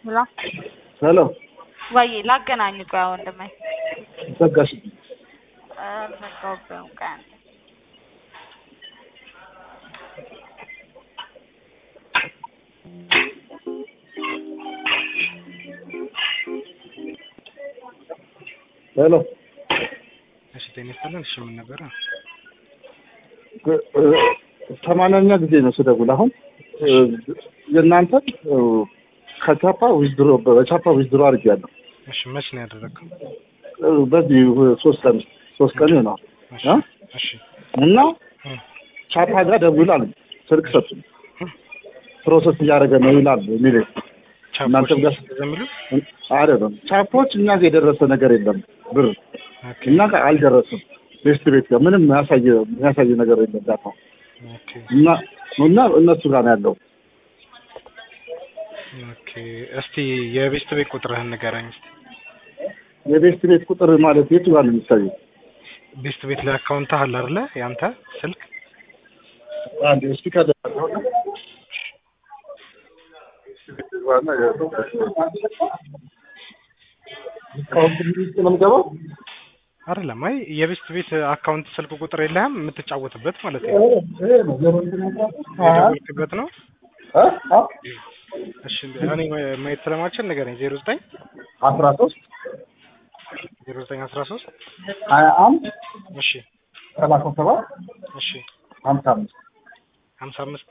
ሄሎ ሄሎ ወይ ላገናኝ ቆይ ወንድሜ ዘጋሽ አልዘጋሁብህም ቆይ አንዴ ሄሎ እሺ ጤና ይስጥልን። እሺ ምን ነበረ? ሰማንያኛ ጊዜ ነው ስደውል አሁን የእናንተ ከቻፓ ዊዝድሮ በቻፓ ዊዝድሮ አድርጌያለሁ እሺ መች ነው ያደረግከው? በዚህ ሶስት ቀን ሶስት ቀን ይሆናል እሺ እ? እሺ እና እ፣ ቻፓ ጋር ደውል አሉ ስልክ ሰጡኝ ፕሮሰስ እያደረገ ነው ይላል የሚል ቻፖች እናንተም ጋር ዘሚሉ አይደለም ቻፖች እኛ ጋር የደረሰ ነገር የለም ብር ኦኬ እኛ ጋር አልደረስም ቤስት ቤት ጋር ምንም ያሳየ የሚያሳይ ነገር የለም ዳታ ኦኬ እና እና እነሱ ጋር ነው ያለው ኦኬ። እስቲ የቤስት ቤት ቁጥርህን ንገረኝ እስቲ። የቤስት ቤት ቁጥር ማለት የቱ ጋር ነው የሚታየው ቤስት ቤት ላይ አካውንት አለ አይደለ? ያንተ ስልክ አንድ ስፒከር ውስጥ ነው የምገባው አይደለም? አይ የቤስት ቤት አካውንት ስልክ ቁጥር የለህም የምትጫወትበት ማለት ነው። የደወልክበት ነው። እሺ እኔ ማየት ስለማልችል ንገረኝ። ዜሮ ዘጠኝ አስራ ሶስት ዜሮ ዘጠኝ አስራ ሶስት ሀያ አንድ እሺ ሰላሳ ሰባት እሺ ሀምሳ አምስት ሀምሳ አምስት